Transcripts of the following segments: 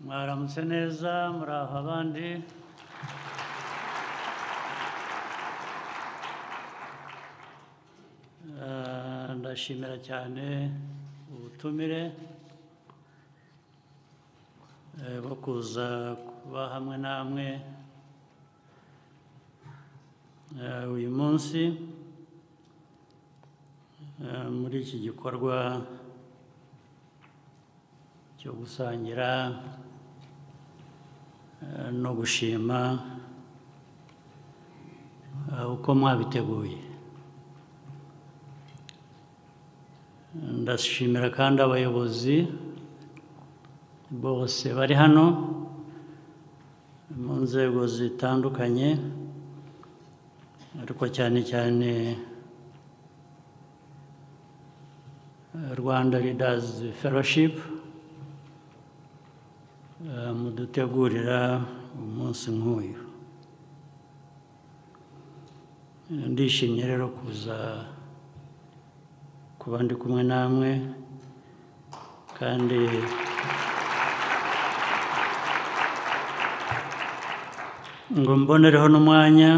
mwaramutse neza muraho abandi Eh, ndashimira cyane ubutumire eh, bwo kuza kuba hamwe namwe eh, uyu munsi eh, muri iki gikorwa cyo gusangira eh, no gushima eh, uko mwabiteguye ndashimira kandi abayobozi bose bari hano mu nzego zitandukanye ariko cyane cyane eh, Rwanda Leaders Fellowship eh, mudutegurira umunsi nk'uyu Eh, ndishimye rero kuza kuba ndi kumwe namwe kandi ngo mbonereho n'umwanya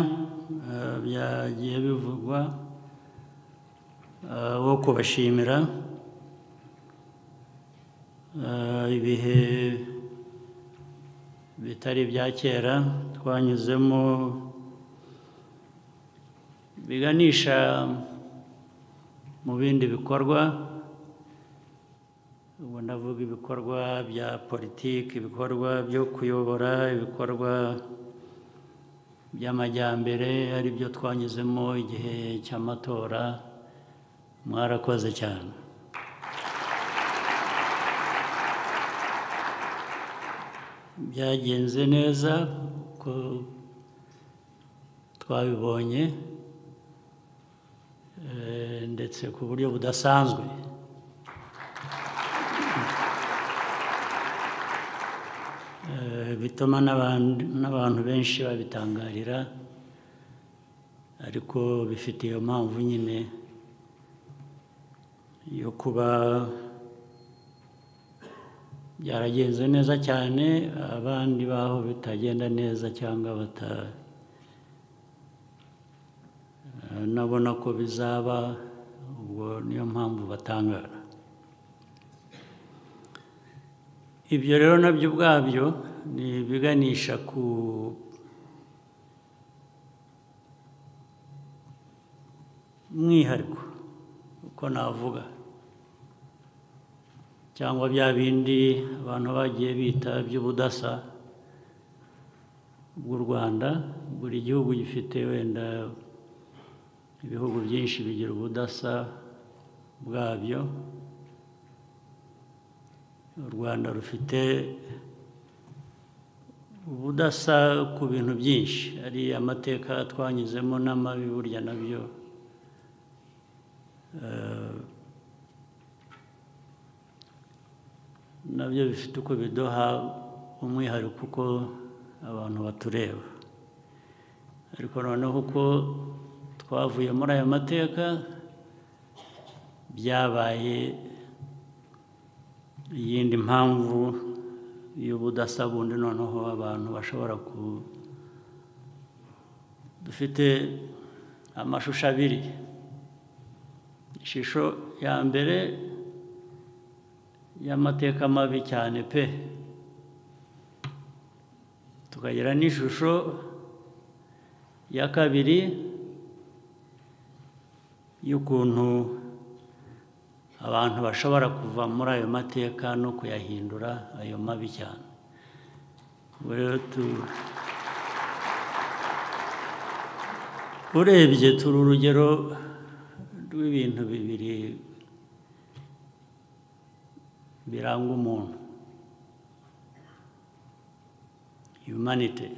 eh, byagiye bivugwa eh, wo kubashimira eh, ibihe bitari ibya kera twanyuzemo biganisha mu bindi bikorwa ubu ndavuga ibikorwa bya politiki ibikorwa byo kuyobora ibikorwa by'amajyambere ari byo twanyuzemo igihe cy'amatora mwarakoze cyane byagenze neza uko twabibonye eh, ndetse ku buryo budasanzwe Eh, bituma n'aban- n'abantu benshi babitangarira ariko bifite iyo mpamvu nyine yo kuba byaragenze neza cyane abandi baho bitagenda neza cyangwa bata Eh, nabona ko bizaba ubwo niyo mpamvu batangara ibyo rero nabyo ubwabyo ni ibiganisha ku mwihariko uko navuga cyangwa bya bindi abantu bagiye bita by'ubudasa bw'u Rwanda buri gihugu gifite wenda ibihugu byinshi bigira ubudasa bwabyo u rwanda rufite ubudasa ku bintu byinshi ari amateka twanyuzemo n'amabi burya nabyo eh, nabyo bifite uko biduha umwihariko uko abantu batureba ariko noneho uko twavuye muri aya mateka byabaye iyindi mpamvu y'ubudasa bundi noneho abantu bashobora ku dufite amashusho abiri ishusho ya mbere y'amateka mabi cyane pe tukagira n'ishusho ya kabiri y'ukuntu abantu bashobora kuva muri ayo mateka no kuyahindura ayo mabi cyane Ubwo rero tu- urebye turi urugero rw'ibintu bibiri biranga umuntu humanity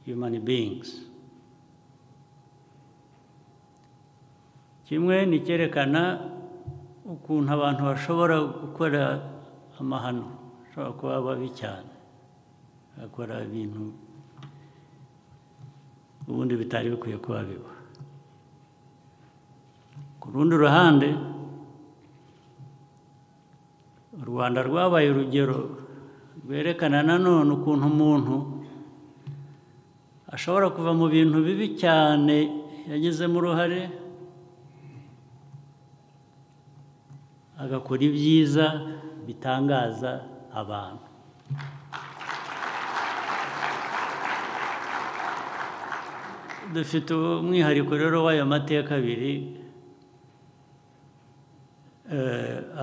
human beings kimwe ni icyerekana ukuntu abantu bashobora gukora amahano bashobora kuba babi cyane bakora ibintu ubundi bitari bikwiye kuba biba ku rundi ruhande u rwanda rwabaye urugero rwerekana nanone ukuntu umuntu ashobora kuva mu bintu bibi cyane yagizemo uruhare agakora ibyiza bitangaza abantu dufite umwihariko rero w'ayo mateka abiri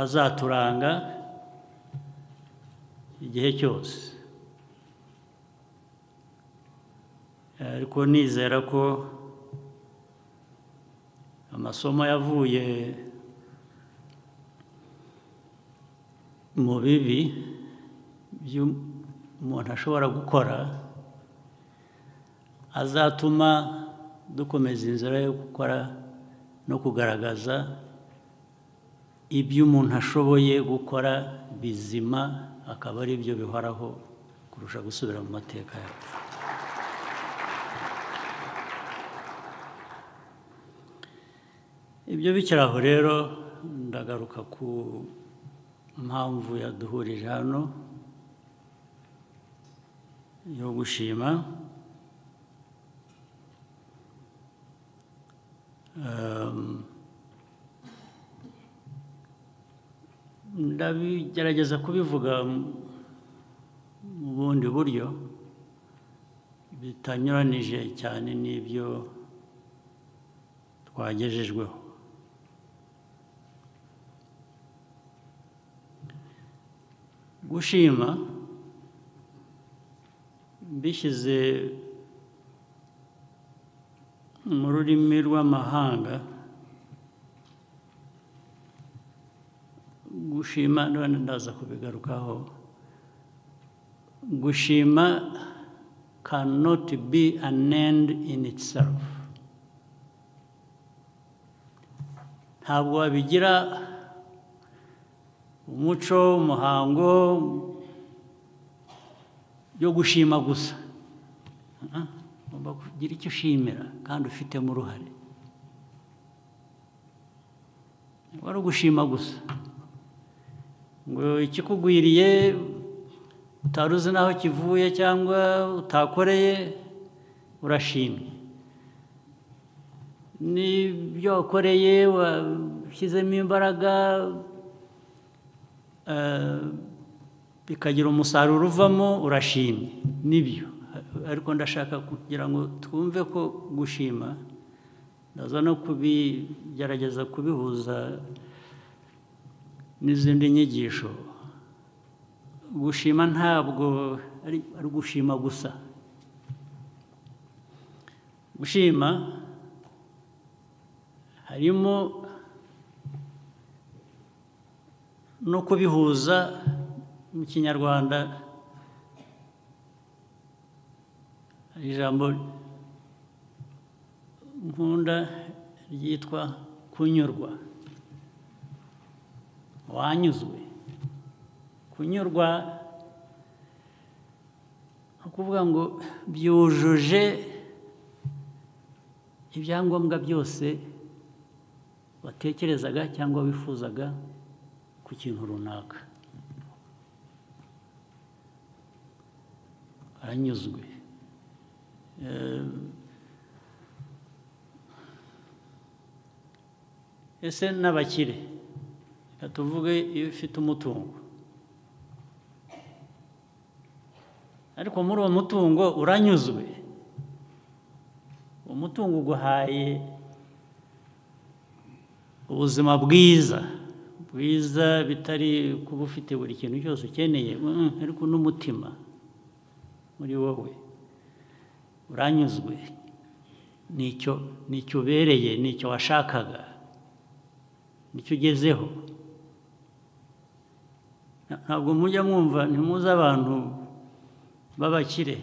azaturanga igihe cyose ariko nizera ko amasomo yavuye mu bibi by'umuntu ashobora gukora azatuma dukomeza inzira yo gukora no kugaragaza ibyo umuntu ashoboye gukora bizima akaba ari byo bihoraho kurusha gusubira mu mateka yacu ibyo bikiraho rero ndagaruka ku mpamvu yaduhurije hano yo gushima ndabigerageza kubivuga mu bundi buryo bitanyuranije cyane n'ibyo twagejejweho gushima bishyize mu rurimi rw'amahanga gushima none ndaza kubigarukaho gushima cannot be an end in itself ntabwo wabigira umuco umuhango yo gushima gusa ugomba kugira icyo ushimira kandi ufitemo uruhare wari ugushima gusa ngo ikikugwiriye utari uzi n'aho kivuye cyangwa utakoreye urashimye n'ibyo wakoreye washyizemo imbaraga bikagira umusaruro uvamo urashimye nibyo ariko ndashaka kugira ngo twumve ko gushima ndaza no kubigerageza kubihuza n'izindi nyigisho gushima ntabwo ari ugushima gusa gushima harimo no kubihuza mu kinyarwanda ijambo nkunda ryitwa kunyurwa wanyuzwe kunyurwa ni ukuvuga ngo byujuje ibyangombwa byose watekerezaga cyangwa wifuzaga ku kintu runaka aranyuzwe ese n'abakire reka tuvuge iyo ufite umutungo ariko muri uwo mutungo uranyuzwe uwo mutungo uguhaye ubuzima bwiza bwiza bitari kuba ufite buri kintu cyose ukeneye ariko n'umutima muri wowe uranyuzwe nicyo ubereye nicyo washakaga nicyo ugezeho ntabwo mujya mwumva ntimuze abantu b'abakire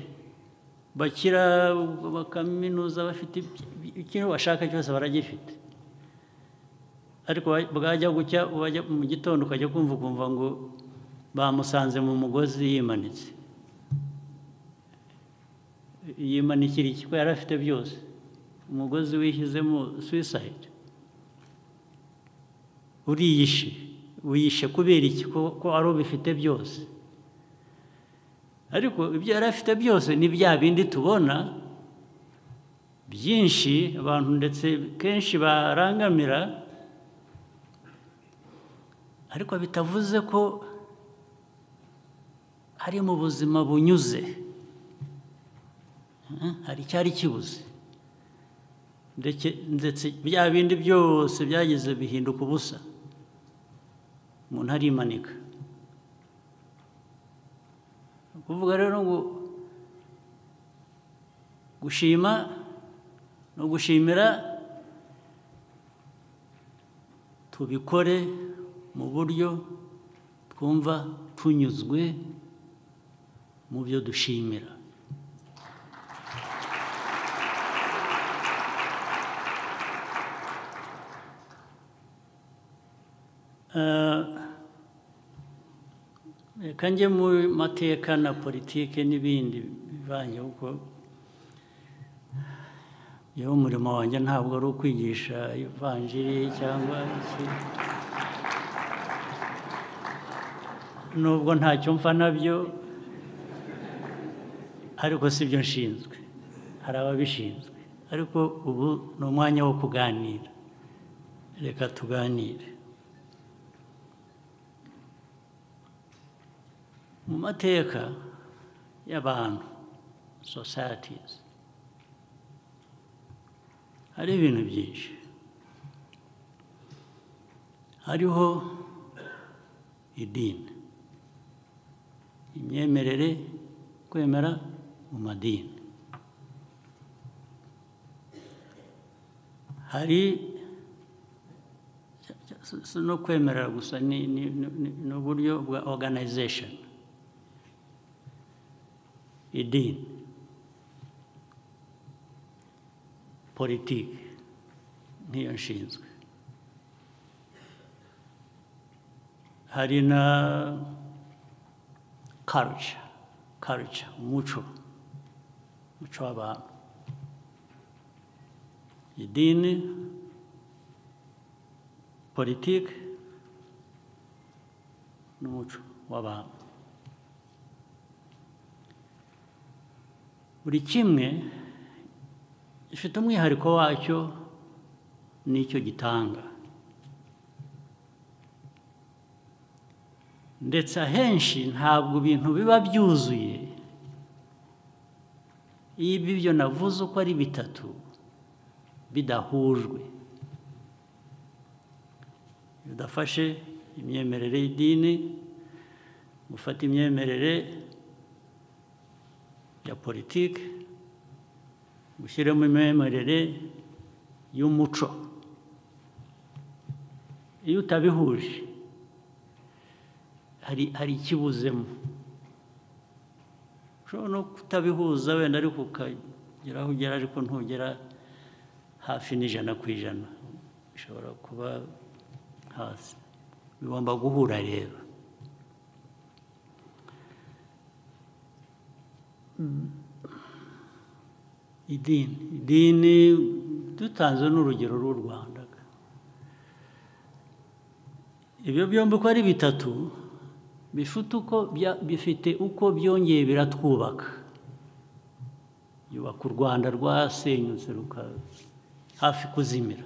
bakira bakaminuza bafite ikintu bashaka cyose baragifite ariko bwajya gucya mu gitondo ukajya kumva ukumva ngo bamusanze mu mugozi yimanitse yimanikira iki ko yari afite byose umugozi wishyizemo suwisayidi uriyishe wiyishe kubera iki ko ko ari ubifite byose ariko ibyo yari afite byose ni bya bindi tubona byinshi abantu ndetse kenshi barangamira ariko bitavuze ko hari mu buzima bunyuze hari icyari kibuze ndetse bya bindi byose byageze bihinduka ubusa umuntu arimanika kuvuga rero ngo gushima ni ugushimira tubikore mu buryo twumva tunyuzwe mu byo dushimira reka njye mu mateka na politike n'ibindi bivanye kuko yewe umurimo wanjye ntabwo ari ukwigisha ivanjiri cyangwa iki nubwo ntacyo mfa nabyo ariko si byo nshinzwe hari ababishinzwe ariko ubu ni umwanya wo kuganira reka tuganire mu mateka y'abantu societies hari ibintu byinshi hariho idini imyemerere kwemera mu madini hari si no kwemera gusa ni uburyo bwa organization idini politiki nk'iyo nshinzwe hari na karuca karuca umuco umuco w'abantu idini politiki n'umuco w'abantu buri kimwe gifite umwihariko wacyo n'icyo gitanga ndetse ahenshi ntabwo ibintu biba byuzuye iyo ibyo navuze uko ari bitatu bidahujwe bidafashe imyemerere y'idini gufata imyemerere ya politiki gushyiramo imyemerere y'umuco iyo utabihuje hari hari ikibuzemo ushobora no kutabihuza wenda ariko ukagera aho ugera ariko ntugera hafi n'ijana ku ijana bishobora kuba hasi bigomba guhura rero idini idini dutanze n'urugero rw'u rwanda ibyo byombi uko ari bitatu bifite uko bifite uko byongeye biratwubaka yubaka u rwanda rwasenyutse hafi kuzimira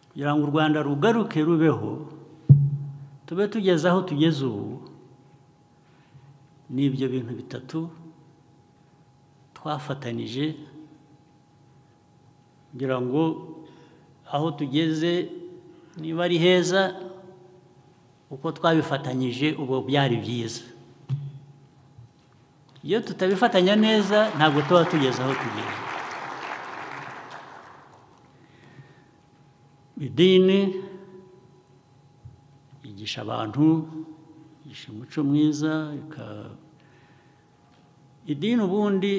kugira ngo u rwanda rugaruke rubeho tube tugeze aho tugeze ubu ni ibyo bintu bitatu twafatanije kugira ngo aho tugeze niba ari heza uko twabifatanyije ubu byari byiza iyo tutabifatanya neza ntabwo tuba tugeze aho tugeze idini yigisha abantu yigisha umuco mwiza idini ubundi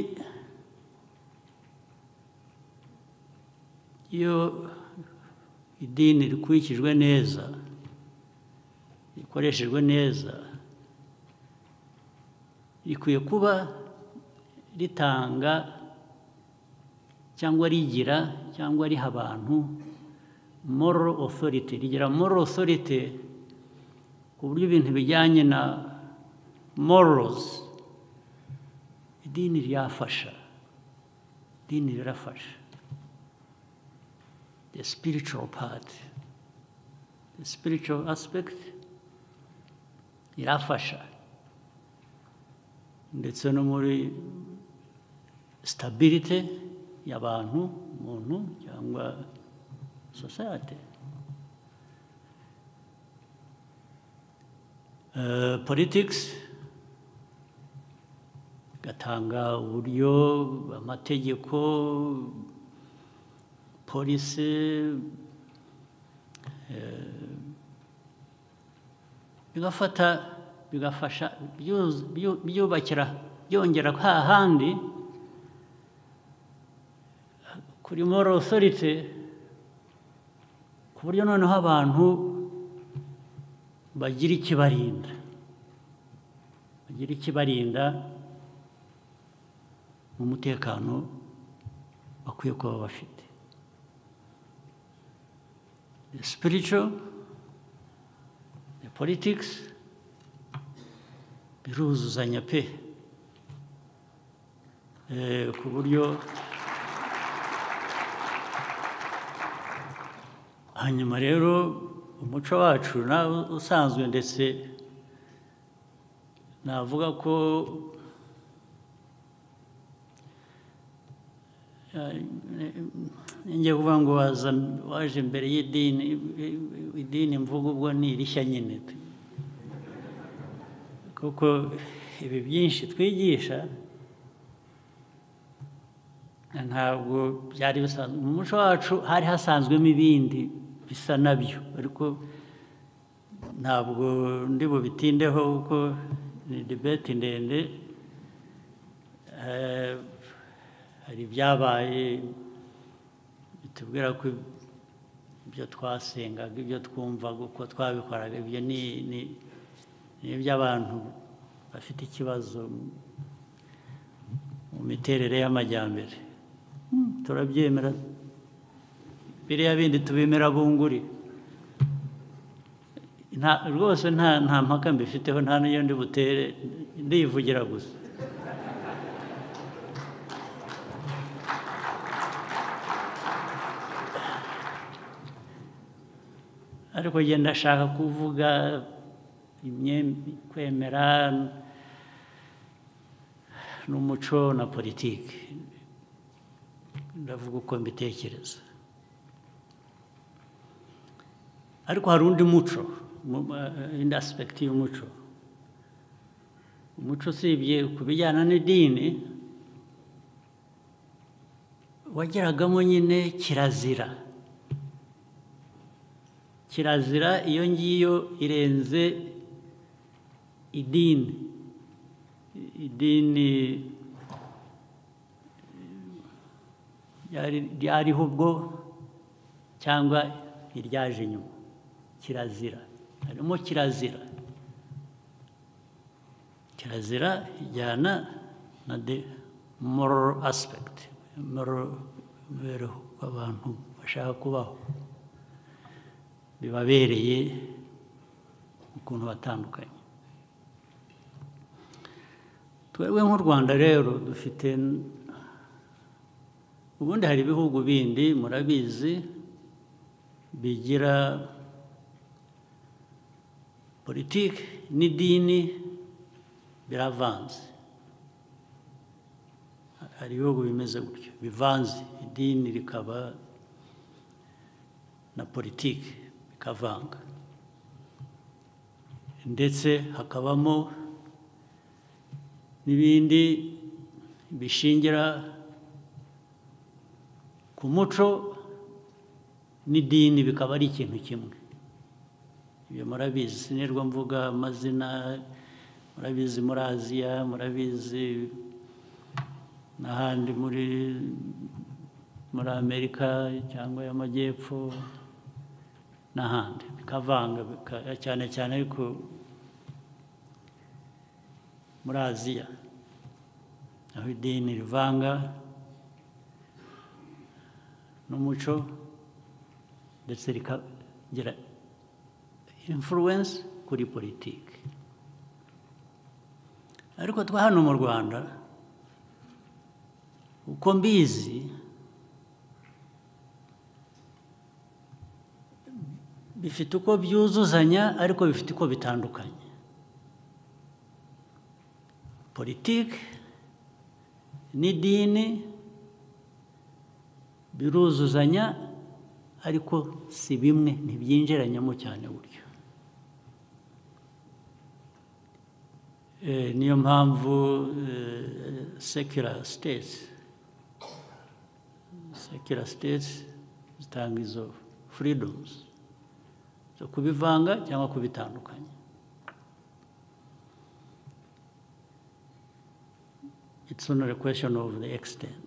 iyo idini rikurikijwe neza rikoreshejwe neza rikwiye kuba ritanga cyangwa rigira cyangwa riha abantu moral authority rigira moral authority ku buryo ibintu bijyanye na morals idini ryafasha idini rirafasha the spiritual part the spiritual aspect irafasha ndetse no muri stability y'abantu umuntu cyangwa society Eh, politics gatanga uburyo amategeko polisi bigafata bigafasha byu- byu- byubakira byongera hahandi kuri moral authority ku buryo noneho abantu bagira ikibarinda bagira ikibarinda mu mutekano bakwiye kuba bafite the spiritual the politics biruzuzanya pe Eh, ku buryo hanyuma rero umuco wacu nawe usanzwe ndetse navuga ko njye kuvuga ngo waza waje imbere y'idini idini mvuga ubwo ni irishya nyine kuko ibi byinshi twigisha ntabwo byari bisanzwe mu muco wacu hari hasanzwemo ibindi bisa nabyo ariko ntabwo ndi bubitindeho kuko ni debeti ndende Eh, hari ibyabaye bitubwira ko ibyo twasengaga ibyo twumvaga uko twabikoraga ibyo ni ni- ni iby'abantu bafite ikibazo mu miterere y'amajyambere Hmm, turabyemera biriya bindi tubemera bunguri nta rwose nta nta mpaka mbifiteho nta n'iyo ndi butere ndivugira gusa ariko njye ndashaka kuvuga imyem- kwemera n'umuco na politiki ndavuga uko mbitekereza ariko hari undi muco mu- eh, indi aspekiti y'umuco umuco usibye ku bijyana n'idini wageragamo nyine kirazira kirazira iyo ngiyo irenze idini idini ryari- ryariho ubwo cyangwa iryaje nyuma kirazira harimo kirazira kirazira ijyana na the moral aspect moral mibereho abantu bashaka kubaho bibabereye ukuntu batandukanye twebwe nk'u rwanda rero dufite n- ubundi hari ibihugu bindi murabizi bigira politiki n'idini biravanze hari ibihugu bimeze gutyo bivanze idini rikaba na politiki bikavanga ndetse hakabamo n'ibindi bishingira ku muco n'idini bikaba ari ikintu kimwe ibyo murabizi sinirwa mvuga amazina murabizi muri aziya murabizi n'ahandi muri muri amerika cyangwa y'amajyepfo n'ahandi bikavanga bika- cyane cyane ariko muri aziya aho idini rivanga n'umuco ndetse rikagira influence kuri politiki ariko twa hano mu rwanda uko mbizi bifite uko byuzuzanya ariko bifite uko bitandukanye politiki n'idini biruzuzanya ariko si bimwe ntibyinjiranyamo cyane buryo niyo mpamvu sekira sitesi sekira sitesi zitanga izo furidomuzi zo kubivanga cyangwa kubitandukanya it's only a question of the extent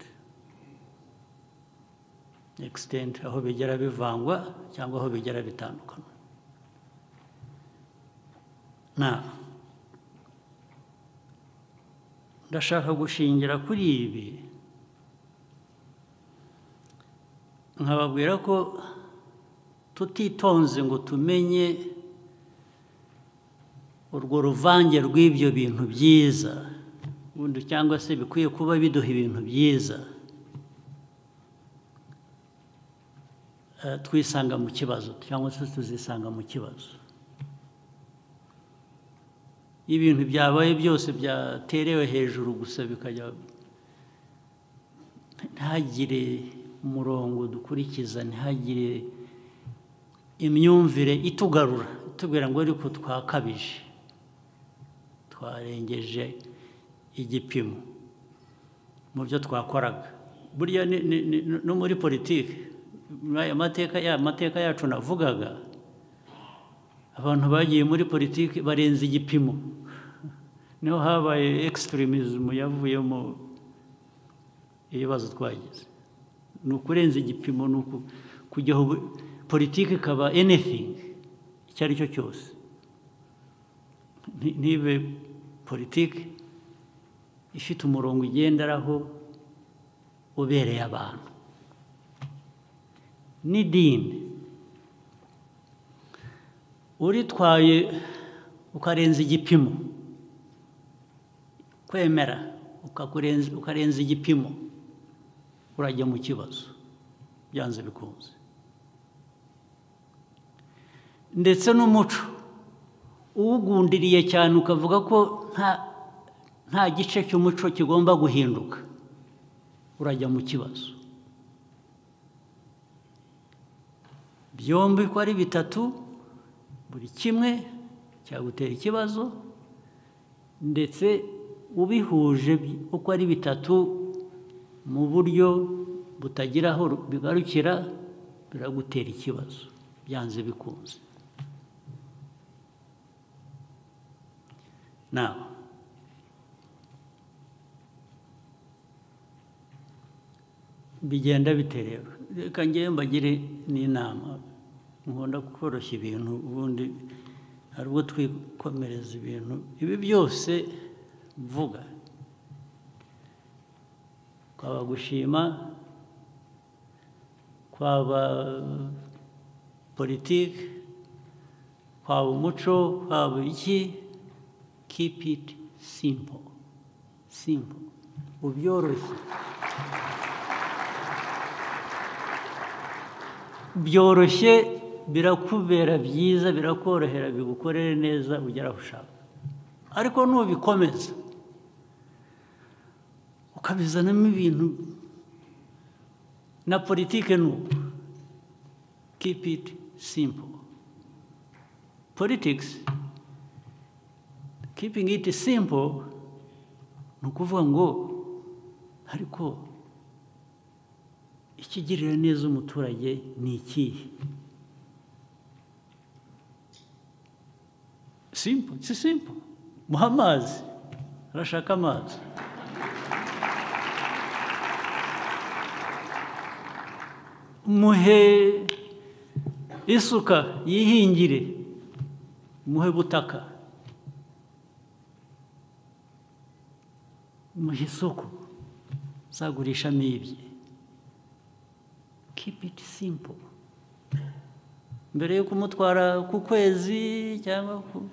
extent aho bigera bivangwa cyangwa aho bigera bitandukana na ndashaka gushingira kuri ibi nkababwira ko tutitonze ngo tumenye urwo ruvange rw'ibyo bintu byiza ubundi cyangwa se bikwiye kuba biduha ibintu byiza twisanga mu kibazo cyangwa se tuzisanga mu kibazo ibintu byabaye byose byaterewe hejuru gusa bikajya ntihagire umurongo dukurikiza ntihagire imyumvire itugarura itubwira ngo ariko twakabije twarengeje igipimo mu byo twakoraga burya no muri politiki muri aya mateka ya mateka yacu navugaga abantu bagiye muri politiki barenze igipimo niho habaye ekisitirimuzimu yavuyemo ibibazo twagize ni ukurenza igipimo ni ukujyaho politiki ikaba anything icyo ari cyo cyose ntibe politiki ifite umurongo igenderaho ubereye abantu n'idini uritwaye ukarenza igipimo kwemera ukarenza igipimo urajya mu kibazo byanze bikunze ndetse n'umuco uwugundiriye cyane ukavuga ko nta nta gice cy'umuco kigomba guhinduka urajya mu kibazo byombi ko ari bitatu buri kimwe cyagutera ikibazo ndetse ubihuje uko ari bitatu mu buryo butagira aho bigarukira biragutera ikibazo byanze bikunze nawe bigenda biterera reka ngewe mbagire n'inama nkunda koroshya ibintu ubundi hari ubwo twikomereza ibintu ibi byose mvuga kwaba gushima kwaba politiki kwaba umuco kwaba iki keep it simple simple ubyoroshye byoroshye birakubera byiza birakorohera bigukorere neza ugera aho ushaka ariko nubikomeza ukabizanamo ibintu na politiki ni ubu kipu iti simpo politikisi kipingi iti simpo ni ukuvuga ngo ariko ikigirira neza umuturage ni ikihe simpo si simpo muha amazi arashaka amazi muhe isuka yihingire muhe butaka muhe isoko uzagurishamo ibye keep it simple mbere yo kumutwara ku kwezi cyangwa ku-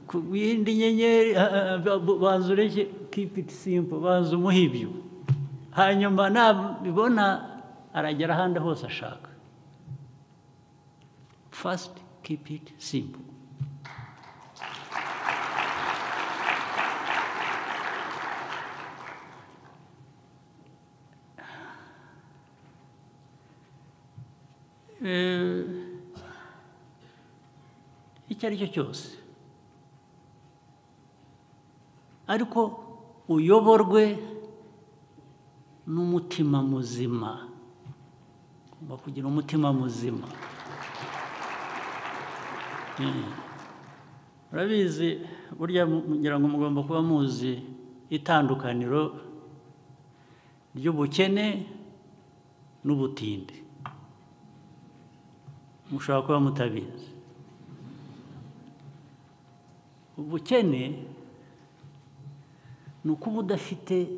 ku yindi nyenyeri ah, ah, ba- banza ureke keep it simple banza umuhe ibyo hanyuma nabibona aragera ahandi hose ashaka first keep it simple Eh, icyo ari cyo cyose ariko uyoborwe n'umutima muzima ugomba kugira umutima muzima Eh, urabizi burya mu- ngira ngo mugomba kuba muzi itandukaniro ry'ubukene n'ubutindi mushobora kuba mutabizi ubukene ni ukuba udafite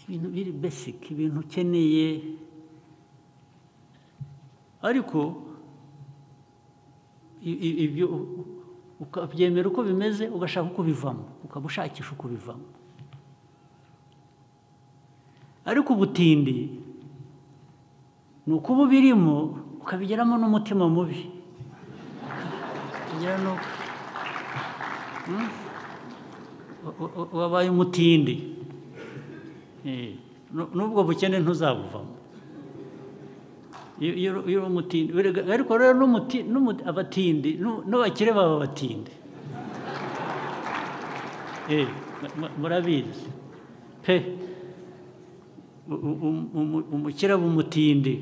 ibintu biri besike ibintu ukeneye ariko i- i- ibyo u- ukabyemera uko bimeze ugashaka uko bivamo ukaba ushakisha uko bivamo ariko ubutindi ni ukuba ubirimo ukabigeramo n'umutima mubi ukabigira n'uko Hmm? U- u- u- wabaye umutindi Eh, nu- n'ubwo bukene ntuzabuvamo iyo iyo- iyo uri umutindi Erega- ariko rero n'umuti- n'umu- abatindi n'u- n'abakire baba abatindi Eh, mu- mu- murabizi pe u- u- u- umukire aba umutindi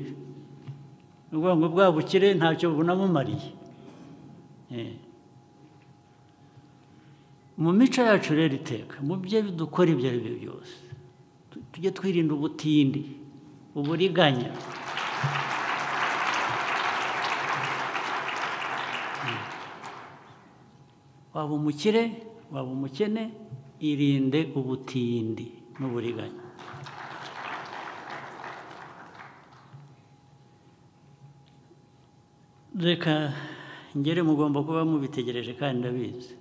ni ukuvuga ngo bwa bukire ntacyo bunamumariye Eh. mu mico yacu rero iteka mu byo dukora ibyo ari byo byose tu- tujye twirinda ubutindi uburiganya Mm. waba umukire waba umukene irinde ubutindi n'uburiganya reka ngere mugomba kuba mubitegereje kandi ndabizi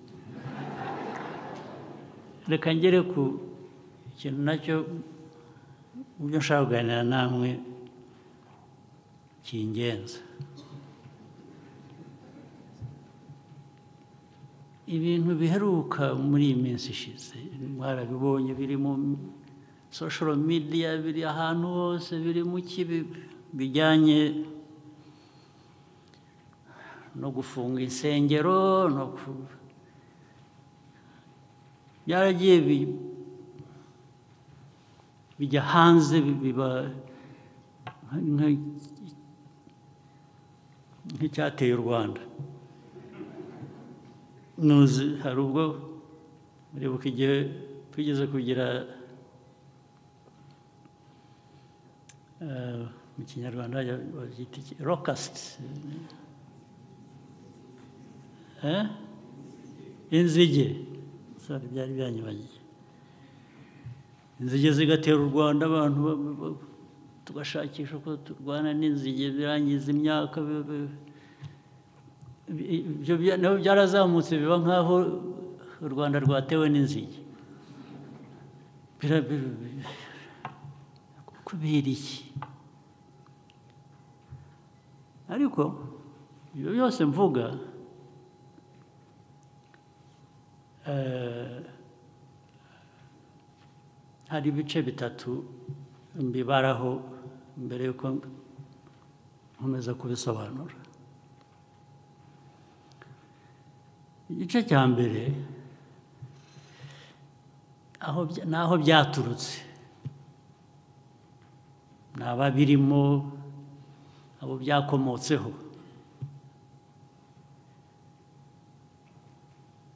reka ngere ku kintu nacyo mu byo nshaka kuganira namwe cy'ingenzi ibintu biheruka muri iyi minsi ishize mwarabibonye biri mu social media biri ahantu hose biri mu kibi bijyanye no gufunga insengero no ku- byaragiye bi- bijya hanze bi- biba nka- nk'icyateye u rwanda nuzi hari ubwo muribuka igihe twigeze kugira eh, mu kinyarwanda rokasiti Eh? inzige Sorry, byari byanyibagije inzige zigatera u rwanda abantu ba- ba- ba- tugashakisha ko turwana n'inzige birangiza imyaka bi- bi- bi- ibyo bya- nabo byarazamutse biba nk'aho u rwanda rwatewe n'inzige Bira- bi- bi- kubera iki ariko ibyo byose mvuga Eh, hari ibice bitatu mbibaraho mbere y'uko nkomeza kubisobanura igice cya mbere aho bya- ni aho byaturutse ni ababirimo abo byakomotseho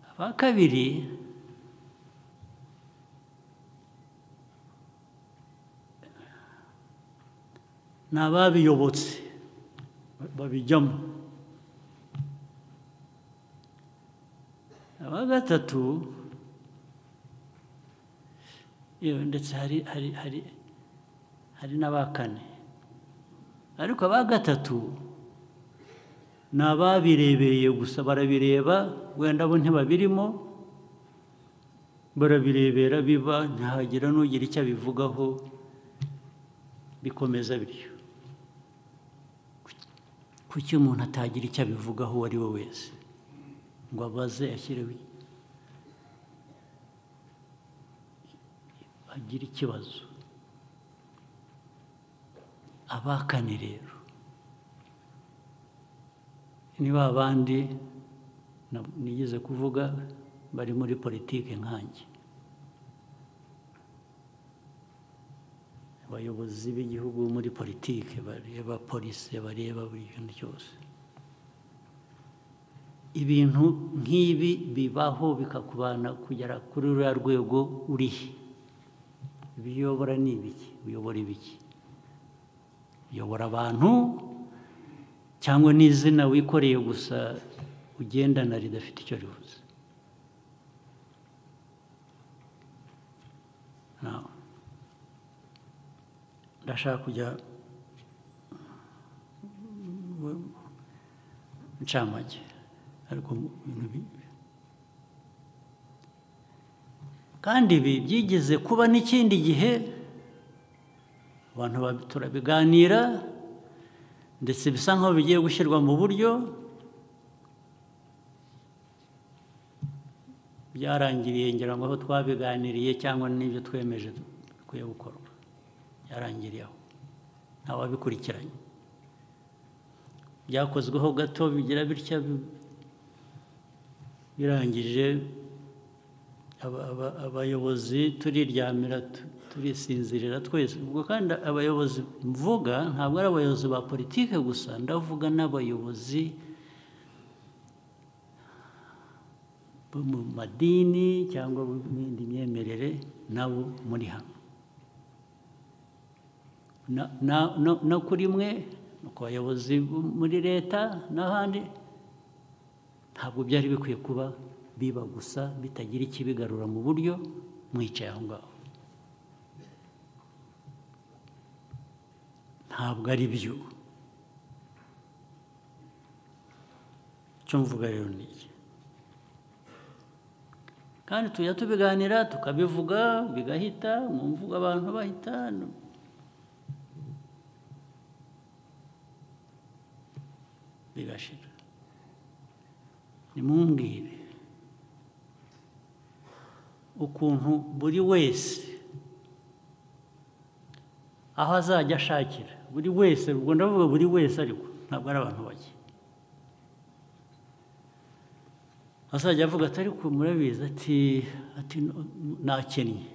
aba kabiri ni ababiyobotse babijyamo aba gatatu yewe ndetse hari hari hari hari n'aba kane ariko aba gatatu ni ababirebereye gusa barabireba wenda bo ntibabirimo barabirebera biba ntihagira n'ugira icyo abivugaho bikomeza bityo kuki umuntu atagira icyo abivugaho uwo ari we wese ngo abaze ashyireho agire ikibazo abakane rero ni ba bandi nigeze kuvuga bari muri politiki nkanjye abayobozi b'igihugu muri politiki bareba polisi bareba buri kintu cyose ibintu nk'ibi bibaho bikakubana kugera kuri ruriya rwego urihe ibiyobora ni ibiki biyobora ibiki uyobora abantu cyangwa n'izina wikoreye gusa ugendana ridafite icyo rivuze ndashaka kujya incamake ariko kandi ibi byigeze kuba n'ikindi gihe abantu turabiganira ndetse bisa nk'aho bigiye gushyirwa mu buryo byarangiriye ngira ngo aho twabiganiriye cyangwa n'ibyo twemeje bikwiye gukorwa byarangiriye aho ntawabikurikiranye byakozweho gato bigira bitya birangije abayobozi turiryamira turisinzirira twese ubwo kandi abayobozi mvuga ntabwo ari abayobozi ba politiki gusa ndavuga n'abayobozi bo mu madini cyangwa n'indi myemerere nabo muri hano no kuri mwe ku bayobozi muri leta n'ahandi ntabwo byari bikwiye kuba biba gusa bitagira ikibigarura mu buryo mwicaye aho ngaho ntabwo ari byo icyo mvuga rero ni iki kandi tujya tubiganira tukabivuga bigahita mu mvugo abantu bahita bigashira nimumbwire ukuntu buri wese aho azajya ashakira buri wese ubwo ndavuga buri wese ariko ntabwo ari abantu bake azajya avuga ati ariko murabizi ati ati nakennye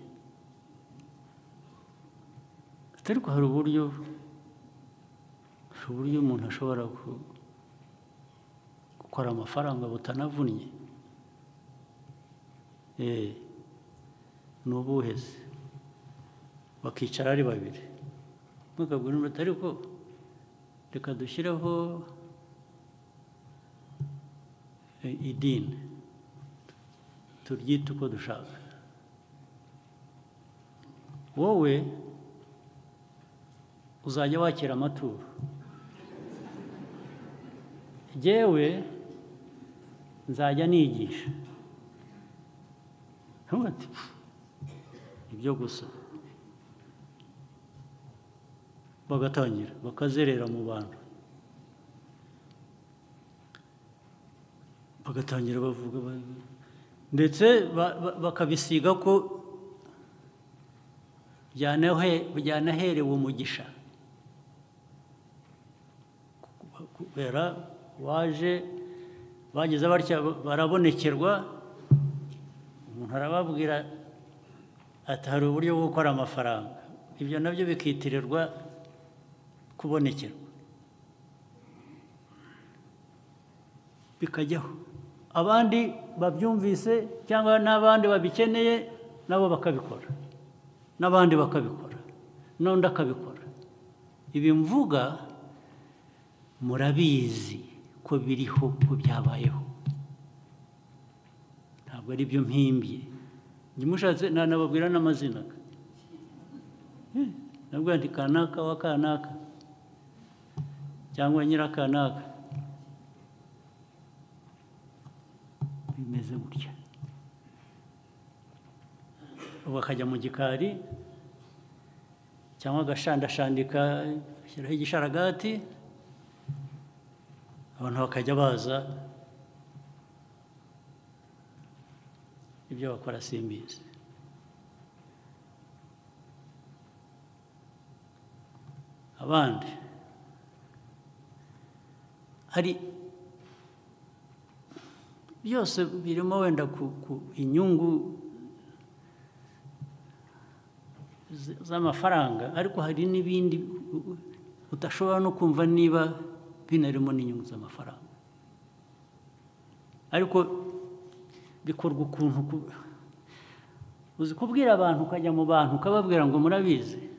ati ariko hari uburyo hari uburyo umuntu ashobora gukora amafaranga butanavunnye ni ubuheze bakicara ari babiri mukabwira umuntu ariko reka dushyireho idini turyite uko dushaka wowe uzajya wakira amaturo yewe nzajya nigisha ibyo gusa bagatangira bakazerera mu bantu bagatangira bavuga ndetse bakabisiga ko byanaherewe umugisha kubera waje bageze batya barabonekerwa umuntu arababwira ati hari uburyo bwo gukora amafaranga ibyo nabyo bikitirirwa kubonekerwa bikajyaho abandi babyumvise cyangwa n'abandi babikeneye nabo bakabikora n'abandi bakabikora n'undi akabikora ibi mvuga murabizi ko biriho ko byabayeho ntabwo ari byo mpimbye mushatse nanababwira n'amazina nabwo nti kanaka wa kanaka cyangwa nyirakanaka bimeze gutya ubu akajya mu gikari cyangwa agashandashandika ashyiraho igisharagati abantu bakajya baza ibyo bakora simbizi abandi hari byose birimo wenda ku ku inyungu z- z'amafaranga ariko hari n'ibindi udashobora no kumva niba binarimo n'inyungu z'amafaranga ariko bikorwa ukuntu ku- uzi kubwira abantu ukajya mu bantu ukababwira ngo murabizi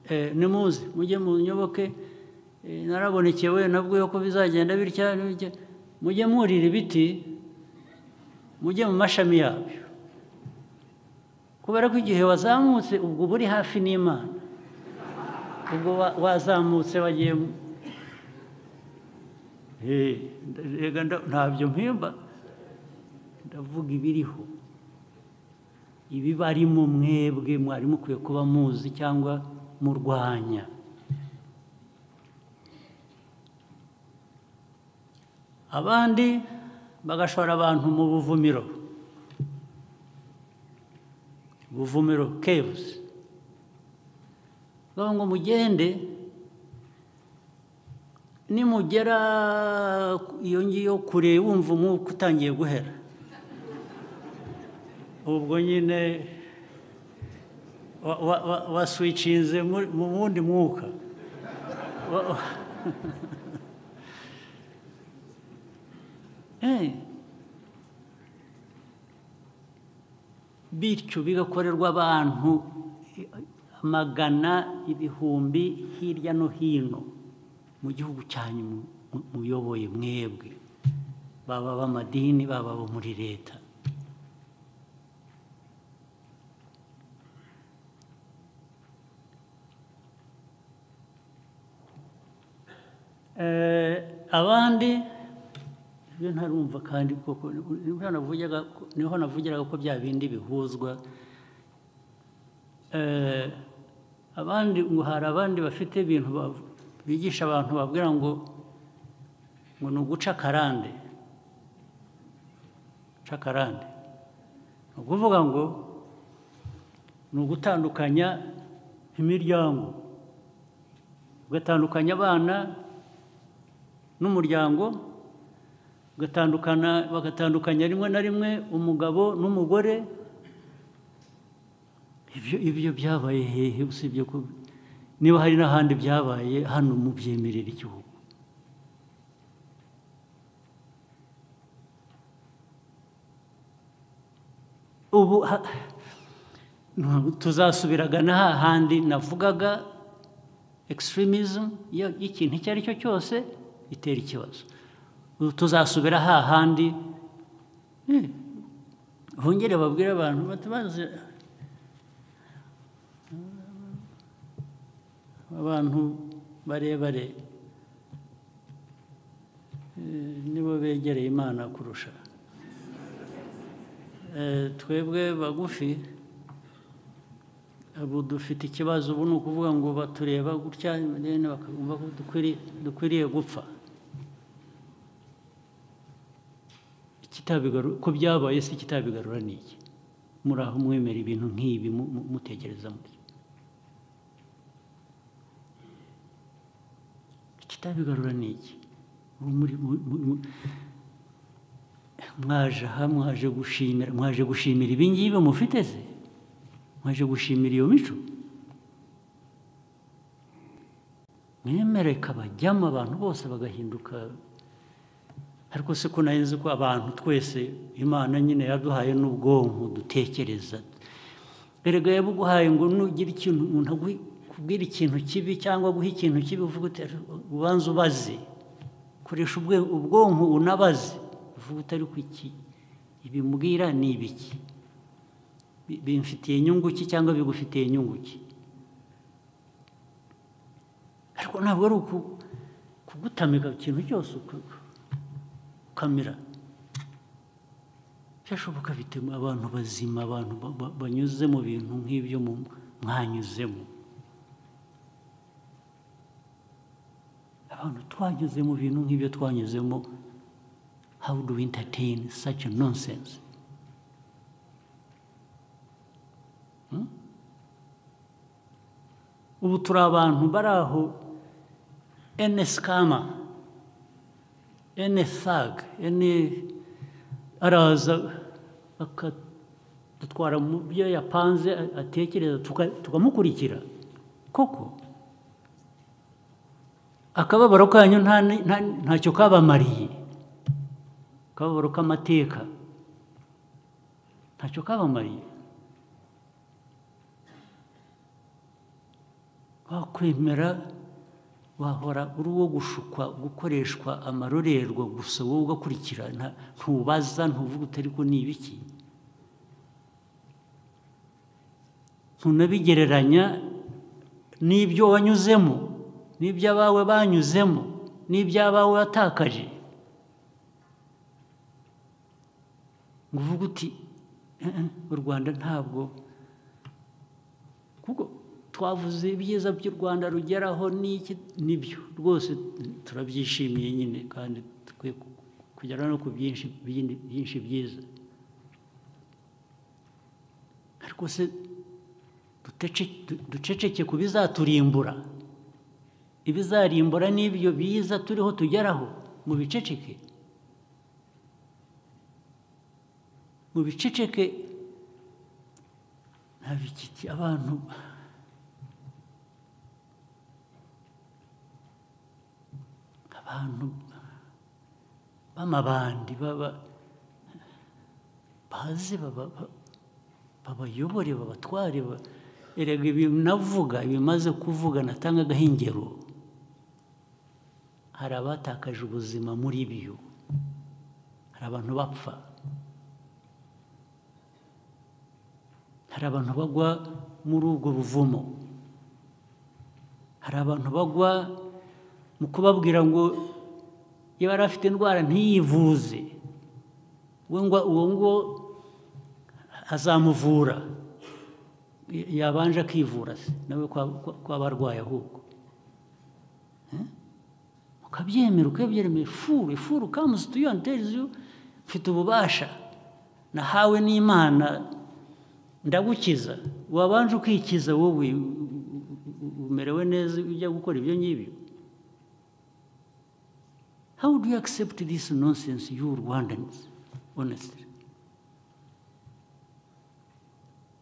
Eh, nimuze mujye munyoboke Eh, narabonekewe nabwiwe ko bizagenda bitya n'ibitya. mujye mwurira ibiti mujye mu mashami yabyo kubera ko igihe wazamutse ubwo uba uri hafi n'imana ubwo wa- wazamutse wagiye mu- Eh, rega nda- ntabyo mpimba ndavuga ibiriho ibibarimo mwebwe mwari mukwiye kuba muzi cyangwa murwanya abandi bagashora abantu mu buvumiro buvumiro kebuzi bavuga ngo mugende nimugera iyo ngiyo kure wumva umwuka utangiye guhera ubwo nyine wa- wa- wa- waswicinze muri- mu wundi mwuka Wa- wa- Eh. bityo bigakorerwa abantu amagana ibihumbi hirya no hino mu gihugu cyanyu mu- mu- muyoboye mwebwe baba ab'amadini baba abo muri leta Eh, abandi ibyo ntarumva kandi koko niho navugaga niho navugiraga ko bya bindi bihuzwa Eh, abandi ngo hari abandi bafite ibintu bav- bigisha abantu babwira ngo ngo ni uguca akarande guca akarande ni ukuvuga ngo ni ugutandukanya imiryango ugatandukanya abana n'umuryango ugatandukana bagatandukanya rimwe na rimwe umugabo n'umugore ibyo ibyo byabaye hehe usibye ko niba hari n'ahandi byabaye hano mu byemerera igihugu ubu ha- ntabwo tuzasubiraga na hahandi navugaga extremism iyo- y'ikintu icyo ari cyo cyose itera ikibazo Ubu tuzasubira hahandi eh, bongere babwire abantu bati baze abantu barebare eh, nibo begereye imana kurusha Eh, twebwe bagufi ubu dufite ikibazo ubu ni ukuvuga ngo batureba gutya rero bakumva ko dukwiriye dukwiriye gupfa Ikitabigaru- ko byabaye se ikitabigarura ni iki muri aho mwemera ibintu nk'ibi mu- mu- mutekereza mutyo ikitabigarura ni iki Ubu muri- mu- mu- mu- mwaje aha mwaje gushimira mwaje gushimira ibi ngibi mufite se mwaje gushimira iyo mico mwemere ikabajyamo abantu bose bagahinduka ariko se ko nari nzi ko abantu twese imana nyine yaduhaye n'ubwonko dutekereza erega yabuguhaye ngo nugira ikintu umuntu aguhe- kubwira ikintu kibi cyangwa guha ikintu kibi uvuga uti ubanza ubaze koresha ubwe- ubwonko unabaze uvuga uti ariko iki ibimbwira ni ibiki Bi- bimfitiye inyungu ki cyangwa bigufitiye inyungu ki ariko ntabwo ari uku kugutamika ikintu cyose uka- ukamira byashoboka bituma abantu bazima abantu ba- ba- banyuze mu bintu nk'ibyo mu- mwanyuzemo abantu twanyuze mu bintu nk'ibyo twanyuzemo how do we entertain such a nonsense Hmm? ubu turi abantu bari aho ene sikama ene saga ene araza akadutwara mu byo yapanze atekereza tuka- tukamukurikira koko akababaro kanyu nta ni- nta- ntacyo kabamariye akababaro k'amateka ntacyo kabamariye wakwemera wahora uri uwo gushukwa gukoreshwa amarorerwa gusa wowe ugakurikira nta- ntubaza ntuvuga utari ko ni ibiki ntunabigereranya n'ibyo wanyuzemo n'ibyo abawe banyuzemo n'ibyo abawe watakaje ngo uvuge uti "Eh, eh, u rwanda ntabwo kuko twavuze ibyiza by'u rwanda rugeraho n'iki nibyo rwose turabyishimiye nyine kandi dukwiye ku- kugera no ku byinshi byindi- byinshi byiza ariko se dutece- du- duceceke ku bizaturimbura ibizarimbura n'ibyo biza turiho tugeraho mu biceceke mu biceceke nta bikiki abantu abantu b'amabandi baba bazi baba- ba- babayobore babatware ba- erega ibi navuga ibimaze kuvuga natanga agahingero hari abatakaje ubuzima muri byo hari abantu bapfa hari abantu bagwa muri ubwo buvumo hari abantu bagwa mu kubabwira ngo iyo yari afite indwara ntiyivuze we ngo uwo ngo azamuvura Y- yabanje akivura se nawe kwaba arwaye ahubwo Eh? ukabyemera ukabyemera furu furu kamuzi tuyoni terizi mfite ububasha nahawe n'imana ndagukiza wabanje ukikiza wowe u- u- u- umerewe neza ujya gukora ibyo ngibyo How do you accept this nonsense, you Rwandans, honestly?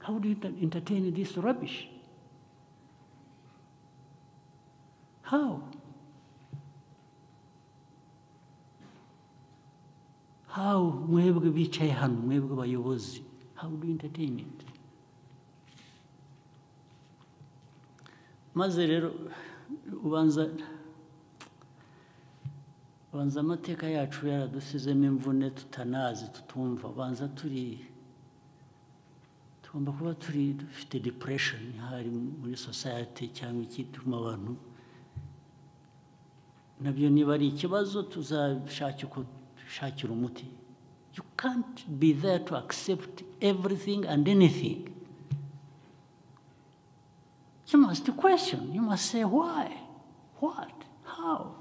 How do you ent- entertain this rubbish? How? How, mwebwe bicaye hano, mwebwe bayobozi, how do you entertain it? maze rero ubanza banza amateka yacu yaradusizemo imvune tutanazi tutumva banza turi tugomba kuba turi dufite depression hari muri society cyangwa ikituma abantu nabyo niba ari ikibazo tuzashake uko dushakira umuti you can't be there to accept everything and anything you must question you must say why what how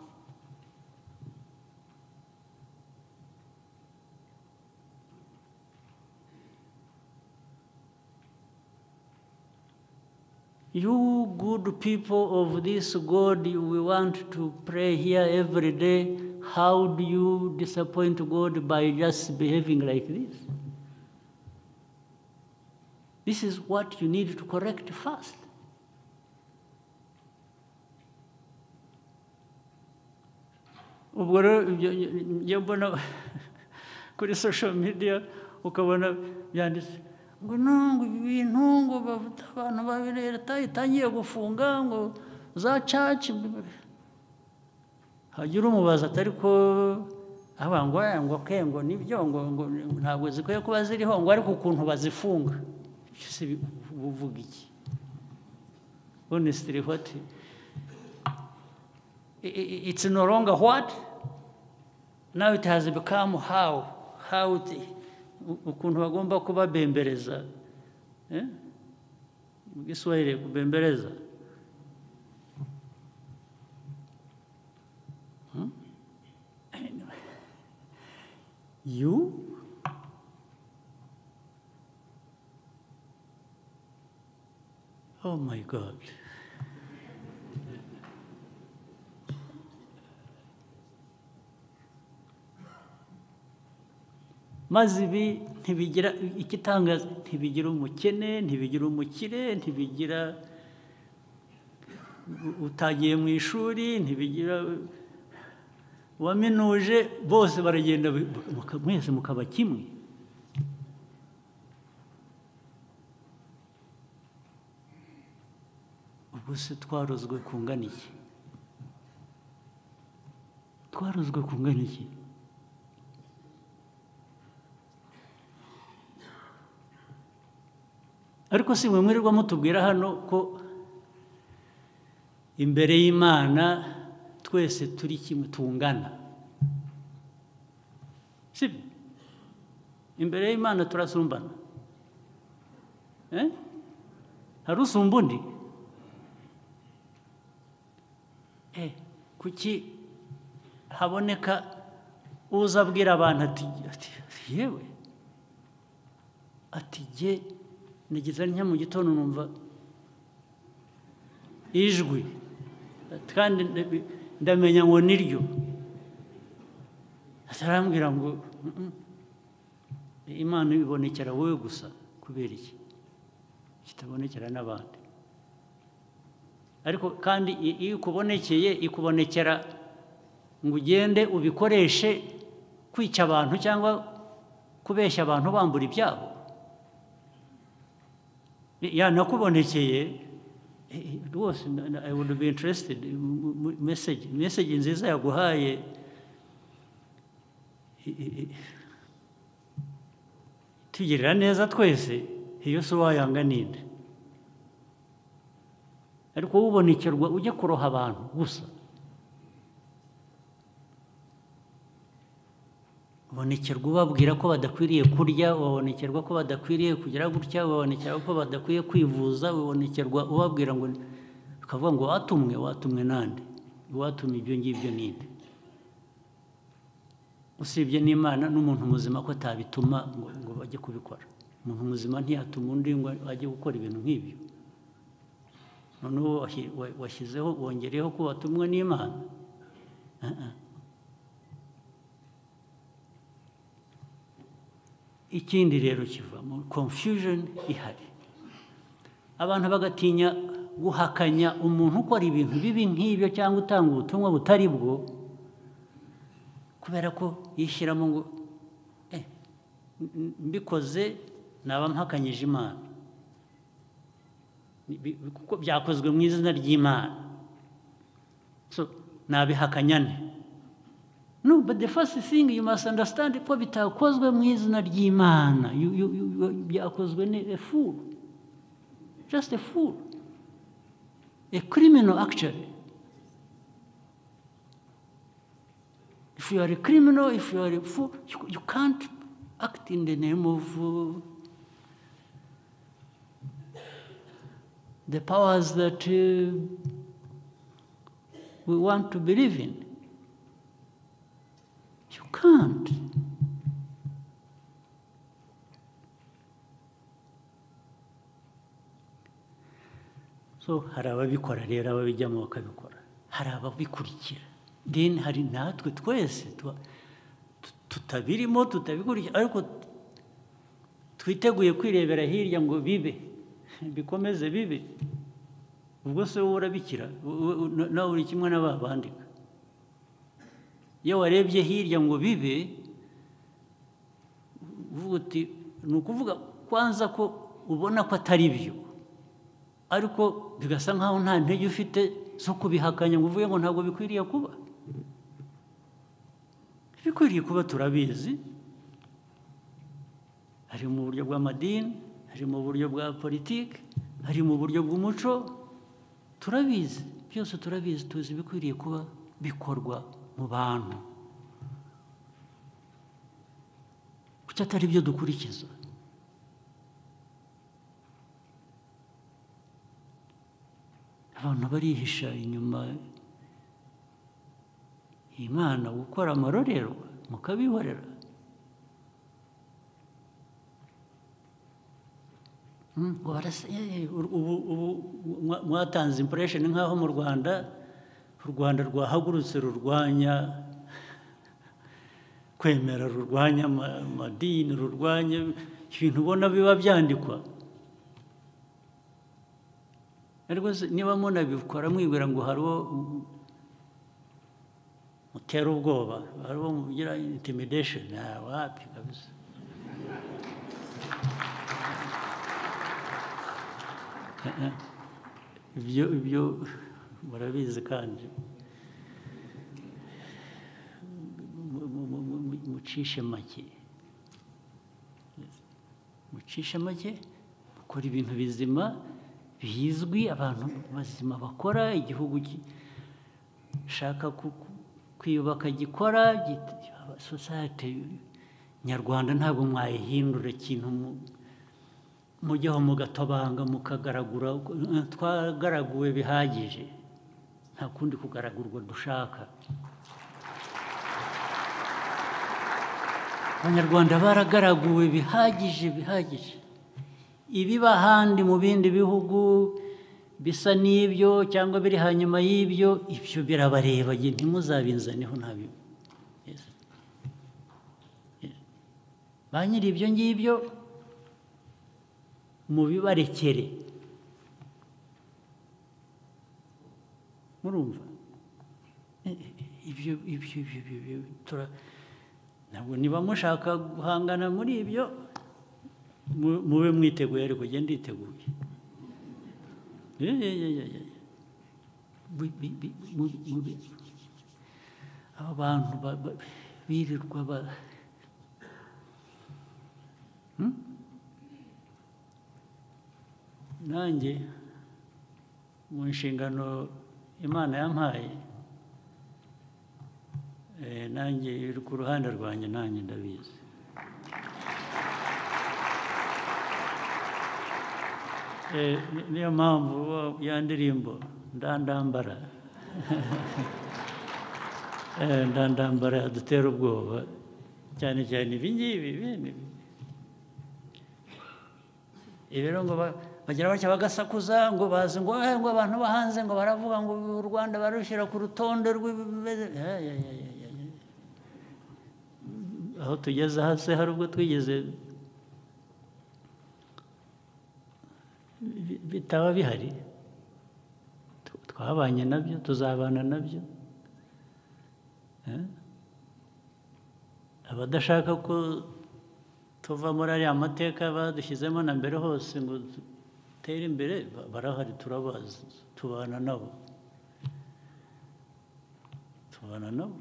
You good people of this God, we want to pray here every day. How do you disappoint God by just behaving like this? This is what you need to correct first. ubwo rero ibyo njya mbona kuri social media ukabona byanditse ngo no ngo ibi bintu ngo bavuta abantu babiri leta itangiye gufunga ngo za caci hajya urumubaza atari ko aba ngo eh, ngo ke ngo nibyo ngo ngo ntabwo zikwiye kuba ziriho ngo ariko ukuntu bazifunga se uvuga iki honestly what i- i- it's no longer what? Now it has become how. How the, u- ukuntu bagomba kubabembereza eh? mu giswahili kubembereza Hmm? Anyway. you Oh my God. maze ibi ntibigira ikitangaza ntibigira umukene ntibigira umukire ntibigira u- utagiye mu ishuri ntibigira uwaminuje bose baragenda bi- muka- mwese mukaba kimwe ubwo se twarozwe kungana iki twarozwe kungana iki ariko si mwe mwirirwa mutubwira hano ko imbere y'imana twese turi kimwe tungana si byo? imbere y'imana turasumbana Eh? hari usumba undi Eh, kuki haboneka uza abwira abantu ati ati yewe ati jye nigeze njya mu gitondo numva ijwi kandi ndabi- ndamenya ngo ni ryo atarambwira ngo "Mm, mm, imana ibonekera wowe gusa kubera iki kitabonekera n'abandi ariko kandi i- iyo ikubonekeye ikubonekera ngo ugende ubikoreshe kwica abantu cyangwa kubeshya abantu bambura ibyabo yanakubonekeye eh, eh, rwose na- na- i would be interested mu- mu- mu- message message nziza yaguhaye Eh, eh, eh. tugirira neza twese iyo si uwayanga ninde ariko ubonekerwa ujya kuroha abantu gusa ubonekerwa ubabwira ko badakwiriye kurya ubonekerwa ko badakwiriye kugira gutya ubonekerwa ko badakwiye kwivuza ubonekerwa ubabwira ngo ukavuga ngo watumwe watumwe nande watumye ibyo ngibyo ninde usibye n'imana n'umuntu muzima ko atabituma ngo, ngo bajye kubikora umuntu muzima ntiyatuma undi ngo ajye gukora ibintu nk'ibyo noneho wahi- wa- washyizeho wongereyeho ko watumwe n'imana Ah, ah. ikindi rero kivamo confusion ihari abantu bagatinya guhakanya umuntu ukora ibintu bibi nk'ibyo cyangwa utanga ubutumwa butari bwo kubera ko yishyiramo ngo "Eh, m- mbikoze naba mpakanyije imana Bi- bi- kuko byakozwe mu izina ry'imana so nabihakanya nte no but the first thing you must understand ko bitakozwe mu izina ry'imana You- you- you- you- byakozwe ni a fool just a fool a criminal actually if you are a criminal if you are a fool you, you can't act in the name of uh, the powers that uh, we want to believe in. You can't. So hari ababikora rero ababijyamo bakabikora hari ababikurikira then hari natwe twese tuba- tu- tutabirimo tutabikurikira ariko twiteguye kwirebera hirya ngo bibe bikomeze bibe ubwo se wowe urabikira u- u- u- nawe uri kimwe n'aba bandika iyo warebye hirya ngo bibe uvuga uti ni ukuvuga kwanza ko ubona ko atari byo ariko bigasa nkaho nta ntege ufite zo kubihakanya ngo uvuge ngo ntabwo bikwiriye kuba bikwiriye kuba turabizi hari mu buryo bw'amadini hari mu buryo bwa politiki hari mu buryo bw'umuco turabizi byose turabizi tuzi ibikwiriye kuba bikorwa mu bantu kuki atari byo dukurikiza abantu barihisha inyuma imana gukora amarorerwa mukabihorera Mm, warasa- eh, ubu- ubu- ubu mwa- mwatanze impression nk'aho mu rwanda u rwanda rwahagurutse rurwanya kwemera rurwanya ama- amadini rurwanya ibintu ubona biba byandikwa ariko se niba munabikora mwibwira ngo hari uwo mutera ubwoba hari uwo mugira intimidation nta wapi kabisa ibyo ibyo murabizi kandi Mu- mu- mu- mu- mu- mucishe make mucishe make mukora ibintu bizima bizwi abantu bazima bakora igihugu gishaka ku- ku- kwiyubaka gikora git- society nyarwanda ntabwo mwayihindura ikintu mu- mujyaho mugatobanga mukagaragura eh, twagaraguwe bihagije nta kundi kugaragurwa dushaka abanyarwanda baragaraguwe bihagije bihagije ibiba ahandi mu bindi bihugu bisa n'ibyo cyangwa biri hanyuma y'ibyo ibyo birabareba ntimuzabinzaneho ntabyo Yes. Yes. ba nyiri ibyo ngibyo mubibarekere murumva ibyo ibyo ibyo ibyo ibyo tura ntabwo niba mushaka guhangana muri ibyo mu- mube mwiteguye ariko njye nditeguye Eh, eh, eh, eh, eh. Bi- bi- bi- mu- mube- aba bantu ba- ba- birirwa ba- nanjye mu nshingano imana yampaye eh, nanjye iri ku ruhande rwanjye nanjye ndabizi Eh, ni- niyo mpamvu wa- ya ndirimbo ndandambara Eh, ndandambara yadutera ubwoba cyane cyane ibi ngibi bene ibi ibi rero ngo ba- bagira batya bagasakuza ngo bazi ngo "Eh, ngo abantu bo hanze ngo baravuga ngo u Rwanda barushyira ku rutonde rw'ibimeze Eh, eh, eh, eh, eh. aho tugeze hasi hari ubwo twigeze bi- bitaba bihari Tu- twabanye nabyo tuzabana nabyo Eh? abadashaka ko tuva muri ariya mateka badushyizemo na mbere hose ngo dutere imbere ba- barahari turabazi tubana nabo tubana nabo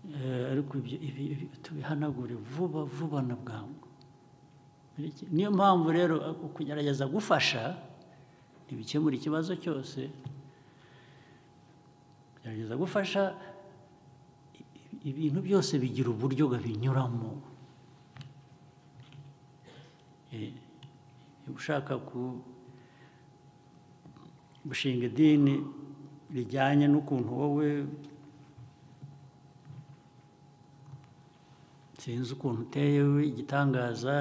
Eh, ariko ibyo ibi- ibi tubihanagure vuba vuba na bwangu Bireke- niyo mpamvu rero eh, ukugerageza gufasha ntibikemura ikibazo cyose kugerageza gufasha ibintu byose bigira uburyo binyuramo ushaka ku gushinga idini rijyanye n'ukuntu wowe sinzi ukuntu uteye we igitangaza